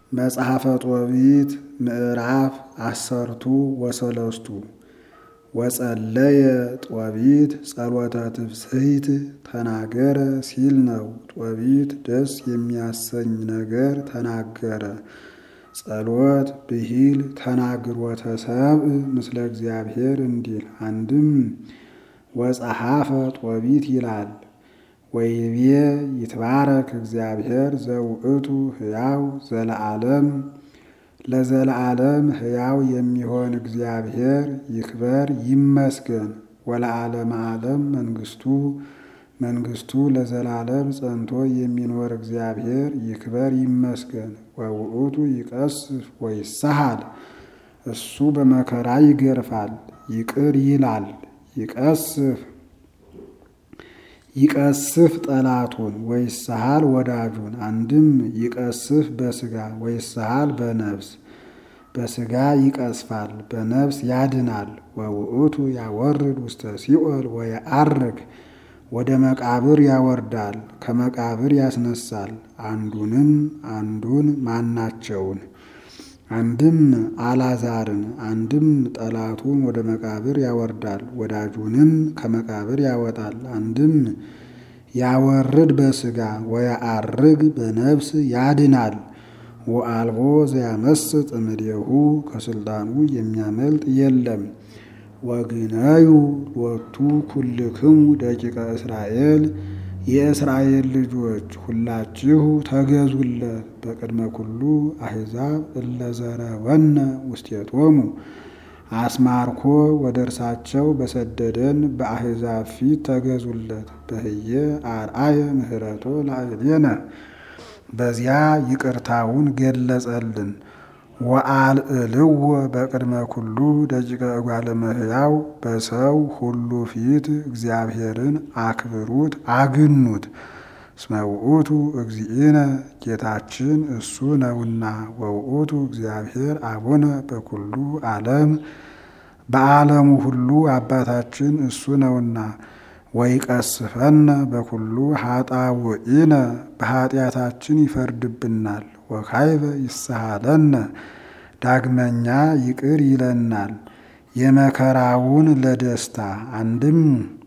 መጽሐፈ ጦቢት ምዕራፍ አሰርቱ ወሰለስቱ ወጸለየ ጦቢት ጸሎተ ትፍስሕት ተናገረ ሲል ነው። ጦቢት ደስ የሚያሰኝ ነገር ተናገረ። ጸሎት ብሂል ተናግሮተ ሰብእ ምስለ እግዚአብሔር እንዲል አንድም ወጸሐፈ ጦቢት ይላል። ወይቤ ይትባረክ እግዚአብሔር ዘውእቱ ሕያው ዘለዓለም ለዘለዓለም ሕያው የሚሆን እግዚአብሔር ይክበር ይመስገን። ወለዓለመ ዓለም መንግስቱ መንግስቱ ለዘላለም ጸንቶ የሚኖር እግዚአብሔር ይክበር ይመስገን። ወውእቱ ይቀስፍ ወይሳሃል እሱ በመከራ ይገርፋል ይቅር ይላል። ይቀስፍ ይቀስፍ ጠላቱን ወይሳሃል ወዳጁን። አንድም ይቀስፍ በስጋ ወይሳሃል በነፍስ በስጋ ይቀስፋል በነፍስ ያድናል። ወውእቱ ያወርድ ውስተ ሲኦል ወየዐርግ ወደ መቃብር ያወርዳል ከመቃብር ያስነሳል። አንዱንም አንዱን ማናቸውን አንድም አላዛርን አንድም ጠላቱን ወደ መቃብር ያወርዳል ወዳጁንም ከመቃብር ያወጣል። አንድም ያወርድ በስጋ ወየዐርግ በነፍስ ያድናል። ወአልቦ ዘያመስጥ እምኔሁ ከስልጣኑ የሚያመልጥ የለም። ወግነዩ ሎቱ ኩልክሙ ደቂቀ እስራኤል የእስራኤል ልጆች ሁላችሁ ተገዙለት። በቅድመ ኩሉ አሕዛብ እለዘረወነ ውስቴቶሙ አስማርኮ ወደ እርሳቸው በሰደደን በአሕዛብ ፊት ተገዙለት። በህየ አርአየ ምህረቶ ላዕሌነ በዚያ ይቅርታውን ገለጸልን። ወአልዕልዎ በቅድመ ኩሉ ደቂቀ እጓለ እመሕያው በሰው ሁሉ ፊት እግዚአብሔርን አክብሩት አግኑት። እስመ ውእቱ እግዚእነ ጌታችን እሱ ነውና። ወውእቱ እግዚአብሔር አቡነ በኩሉ ዓለም በዓለሙ ሁሉ አባታችን እሱ ነውና። ወይቀስፈነ በኩሉ ኃጣውኢነ በኃጢአታችን ይፈርድብናል። ወካይበ ይስሃለነ ዳግመኛ ይቅር ይለናል። የመከራውን ለደስታ አንድም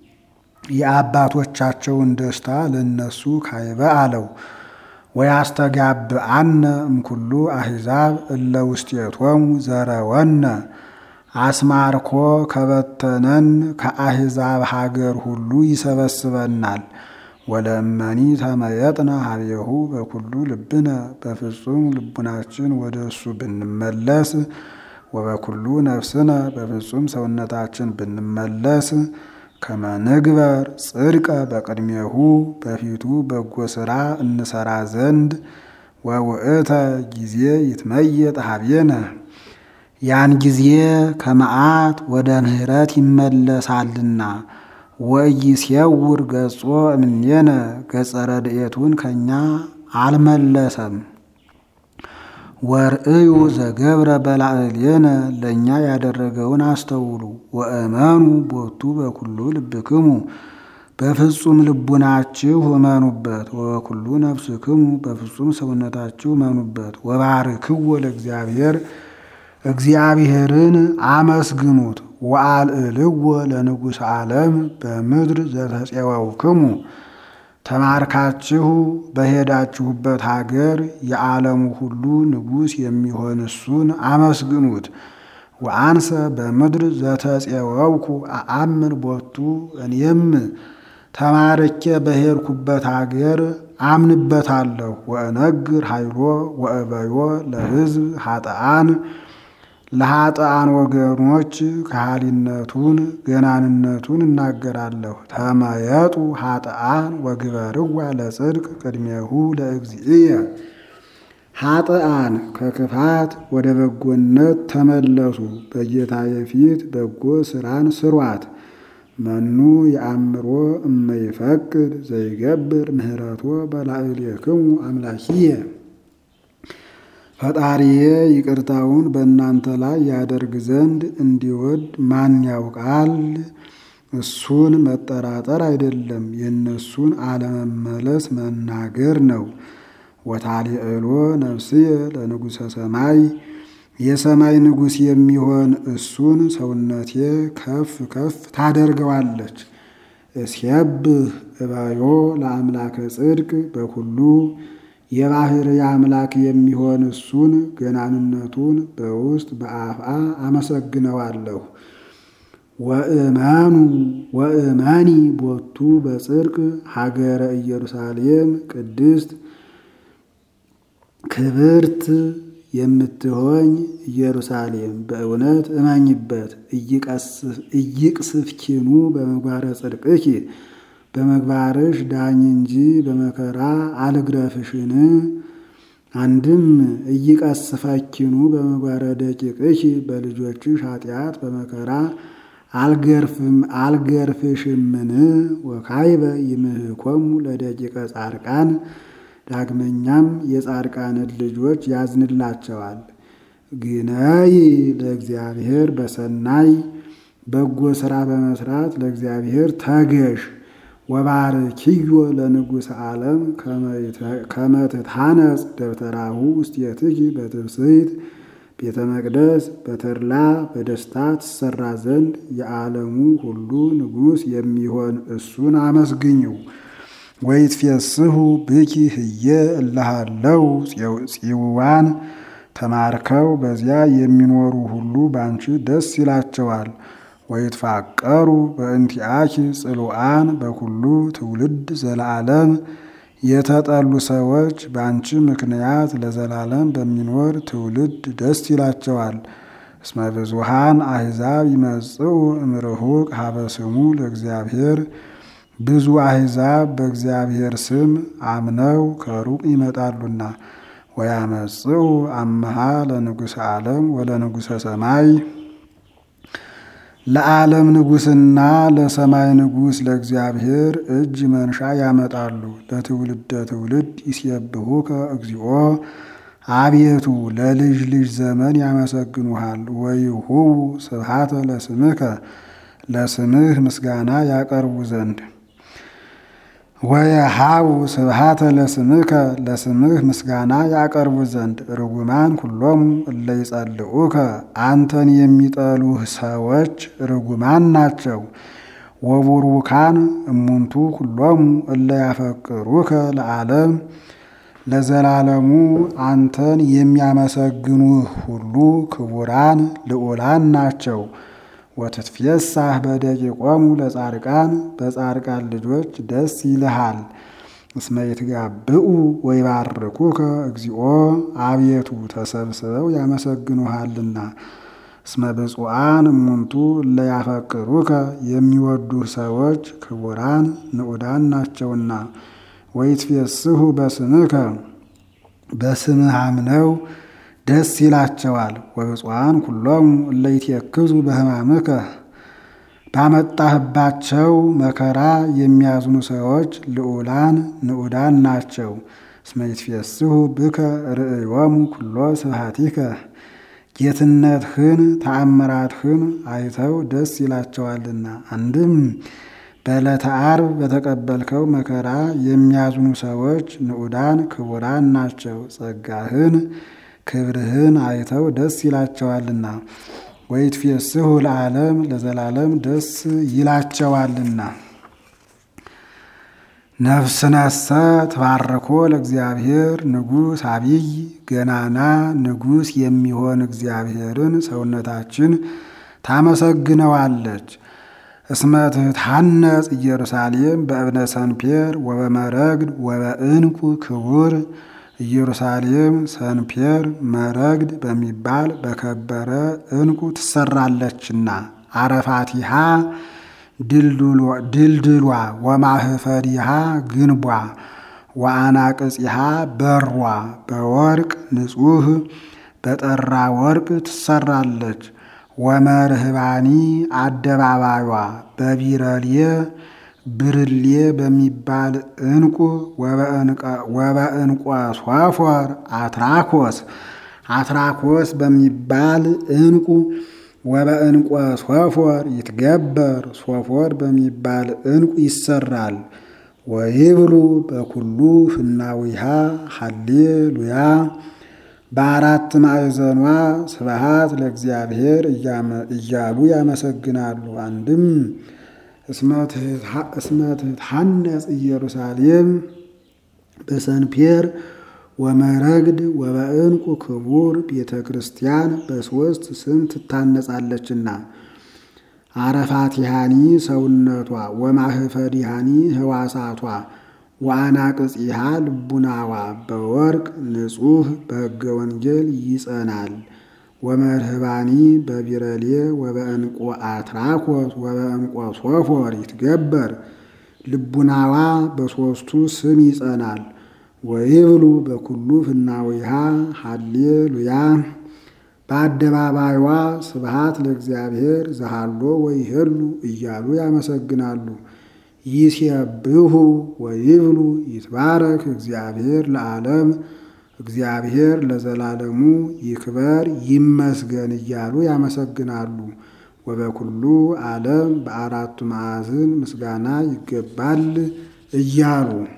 የአባቶቻቸውን ደስታ ለነሱ ካይበ አለው። ወያስተጋብአነ እምኩሉ አሕዛብ እለ ውስቴቶሙ ዘረወነ አስማርኮ ከበተነን ከአሕዛብ ሀገር ሁሉ ይሰበስበናል። ወለእመኒ ተመየጥነ ሀቤሁ በኩሉ ልብነ በፍጹም ልቡናችን ወደ እሱ ብንመለስ ወበኩሉ ነፍስነ በፍጹም ሰውነታችን ብንመለስ ከመንግበር ጽድቀ በቅድሜሁ በፊቱ በጎ ሥራ እንሰራ ዘንድ ወውእተ ጊዜ ይትመየጥ ሀቤነ ያን ጊዜ ከመዓት ወደ ምሕረት ይመለሳልና ወኢይሴውር ገጾ እምኔነ ገጸ ረድኤቱን ከእኛ አልመለሰም። ወርእዩ ዘገብረ በላዕሌነ ለእኛ ያደረገውን አስተውሉ። ወእመኑ ቦቱ በኩሉ ልብክሙ በፍጹም ልቡናችሁ እመኑበት። ወበኩሉ ነፍስክሙ በፍጹም ሰውነታችሁ እመኑበት። ወባርክዎ ለእግዚአብሔር እግዚአብሔርን አመስግኑት። ወአልዕልዎ ለንጉሥ ዓለም በምድር ዘተፄወውክሙ ተማርካችሁ በሄዳችሁበት ሀገር የዓለሙ ሁሉ ንጉሥ የሚሆን እሱን አመስግኑት። ወአንሰ በምድር ዘተፄወውኩ አአምን ቦቱ እኔም ተማርኬ በሄድኩበት ሀገር አምንበታለሁ። ወእነግር ኃይሎ ወእበዮ ለሕዝብ ኃጥአን ለኃጥአን ወገኖች ከሃሊነቱን ገናንነቱን እናገራለሁ። ተመየጡ ኃጥአን ወግበርዋ ለጽድቅ ቅድሜሁ ለእግዚእየ ኃጥአን ከክፋት ወደ በጎነት ተመለሱ፣ በጌታዬ ፊት በጎ ስራን ስሯት። መኑ የአእምሮ እመይፈቅድ ዘይገብር ምህረቶ በላዕሌክሙ አምላኪየ ፈጣሪዬ ይቅርታውን በእናንተ ላይ ያደርግ ዘንድ እንዲወድ ማን ያውቃል? እሱን መጠራጠር አይደለም፣ የእነሱን አለመመለስ መናገር ነው። ወታሊዕሎ ነፍስየ ለንጉሠ ሰማይ የሰማይ ንጉሥ የሚሆን እሱን ሰውነቴ ከፍ ከፍ ታደርገዋለች። እስየብህ እባዮ ለአምላከ ጽድቅ በኩሉ የባሕርይ አምላክ የሚሆን እሱን ገናንነቱን በውስጥ በአፍአ አመሰግነዋለሁ። ወእመኑ ወእመኒ ቦቱ በጽድቅ ሀገረ ኢየሩሳሌም ቅድስት ክብርት የምትሆኝ ኢየሩሳሌም በእውነት እመኝበት። ኢይቅስፍኪኑ በምግባረ ጽድቅኪ በምግባርሽ ዳኝ እንጂ በመከራ አልግረፍሽን። አንድም ኢይቀስፈኪኑ በምግባረ ደቂቅኪ በልጆችሽ ኃጢአት በመከራ አልገርፍሽምን። ወካይበ ይምህኮሙ ለደቂቀ ጻድቃን ዳግመኛም የጻድቃንን ልጆች ያዝንላቸዋል። ግነይ ለእግዚአብሔር በሰናይ በጎ ሥራ በመስራት ለእግዚአብሔር ተገሽ። ወባርኪዮ ለንጉሥ ዓለም ከመትታነጽ ደብተራሁ ውስቴትኪ በትብስይት ቤተ መቅደስ በተድላ በደስታ ትሰራ ዘንድ የዓለሙ ሁሉ ንጉሥ የሚሆን እሱን አመስግኝው። ወይትፌስሑ ብኪ ህየ እልሃለው ጽዋን ተማርከው በዚያ የሚኖሩ ሁሉ ባንቺ ደስ ይላቸዋል። ወይትፋቀሩ በእንቲአኪ ጽሉአን በኩሉ ትውልድ ዘለዓለም የተጠሉ ሰዎች በአንቺ ምክንያት ለዘላለም በሚኖር ትውልድ ደስ ይላቸዋል። እስመ ብዙሃን አሕዛብ ይመጽኡ እምርሁቅ ሀበ ስሙ ለእግዚአብሔር ብዙ አሕዛብ በእግዚአብሔር ስም አምነው ከሩቅ ይመጣሉና። ወያመጽኡ አመሃ ለንጉሠ ዓለም ወለንጉሠ ሰማይ ለዓለም ንጉሥና ለሰማይ ንጉሥ ለእግዚአብሔር እጅ መንሻ ያመጣሉ። ለትውልደ ትውልድ ይሴብሑከ እግዚኦ አቤቱ ለልጅ ልጅ ዘመን ያመሰግኑሃል። ወይሁቡ ስብሐተ ለስምከ ለስምህ ምስጋና ያቀርቡ ዘንድ ወየሃቡ ስብሐተ ለስምከ ለስምህ ምስጋና ያቀርቡ ዘንድ ርጉማን ኩሎሙ እለ ይጸልኡከ አንተን የሚጠሉህ ሰዎች ርጉማን ናቸው። ወቡሩካን እሙንቱ ኩሎሙ እለ ያፈቅሩከ ለዓለም ለዘላለሙ አንተን የሚያመሰግኑህ ሁሉ ክቡራን ልዑላን ናቸው። ወትትፌሳህ በደቂቆሙ ለጻድቃን በጻድቃን ልጆች ደስ ይልሃል። እስመ ይትጋብኡ ወይባርኩከ እግዚኦ አቤቱ ተሰብስበው ያመሰግኑሃልና። እስመ ብፁዓን እሙንቱ እለ ያፈቅሩከ የሚወዱህ ሰዎች ክቡራን ንዑዳን ናቸውና። ወይትፌስሑ በስምከ በስምህ አምነው ደስ ይላቸዋል። ወብፁዓን ኩሎሙ እለ ይትየክዙ በሕማምከ ባመጣህባቸው መከራ የሚያዝኑ ሰዎች ልዑላን ንዑዳን ናቸው። እስመ ይትፌስሑ ብከ ርእዮሙ ኩሎ ስብሐቲከ ጌትነትህን ተአምራትህን አይተው ደስ ይላቸዋልና። አንድም በዕለተ ዓርብ በተቀበልከው መከራ የሚያዝኑ ሰዎች ንዑዳን ክቡራን ናቸው። ጸጋህን ክብርህን አይተው ደስ ይላቸዋልና። ወይትፌስሑ ለዓለም ለዘላለም ደስ ይላቸዋልና። ነፍስነሰ ትባርኮ ለእግዚአብሔር ንጉሥ አቢይ ገናና ንጉሥ የሚሆን እግዚአብሔርን ሰውነታችን ታመሰግነዋለች። እስመ ትታነጽ ኢየሩሳሌም በእብነ ሰንፔር ወበመረግድ ወበዕንቁ ክቡር ኢየሩሳሌም ሰንፔር መረግድ በሚባል በከበረ ዕንቁ ትሰራለችና አረፋቲሃ ድልድሏ ወማህፈሪሃ ግንቧ ወአናቅጺሃ በሯ በወርቅ ንጹሕ በጠራ ወርቅ ትሰራለች። ወመርህባኒ አደባባዩዋ በቢረሌ ብርሌ በሚባል ዕንቁ ወበዕንቆ ሶፎር አትራኮስ አትራኮስ በሚባል ዕንቁ ወበዕንቆ ሶፎር ይትገበር ሶፎር በሚባል ዕንቁ ይሰራል። ወይብሉ በኩሉ ፍናዊሃ ሃሌሉያ በአራት ማዕዘኗ ስብሃት ለእግዚአብሔር እያሉ ያመሰግናሉ። አንድም እስመ ትትሐነጽ ኢየሩሳሌም በሰንፔር ወመረግድ ወበዕንቁ ክቡር ቤተ ክርስቲያን በሦስት ስም ትታነጻለችና አረፋቲሃኒ ሰውነቷ ወማህፈዲሃኒ ህዋሳቷ ወአናቅጽሃ ልቡናዋ በወርቅ ንጹሕ በሕገ ወንጌል ይጸናል። ወመርህባኒ በቢረሌ ወበዕንቆ አትራኮስ ወበዕንቆ ሶፎር ይትገበር ልቡናዋ በሦስቱ ስም ይጸናል። ወይብሉ በኩሉ ፍናዊሃ ሃሌሉያ በአደባባይዋ ስብሃት ለእግዚአብሔር ዘሃሎ ወይሄሉ እያሉ ያመሰግናሉ። ይሴብሑ ወይብሉ ይትባረክ እግዚአብሔር ለዓለም እግዚአብሔር ለዘላለሙ ይክበር ይመስገን እያሉ ያመሰግናሉ። ወበኩሉ ዓለም በአራቱ ማዕዝን ምስጋና ይገባል እያሉ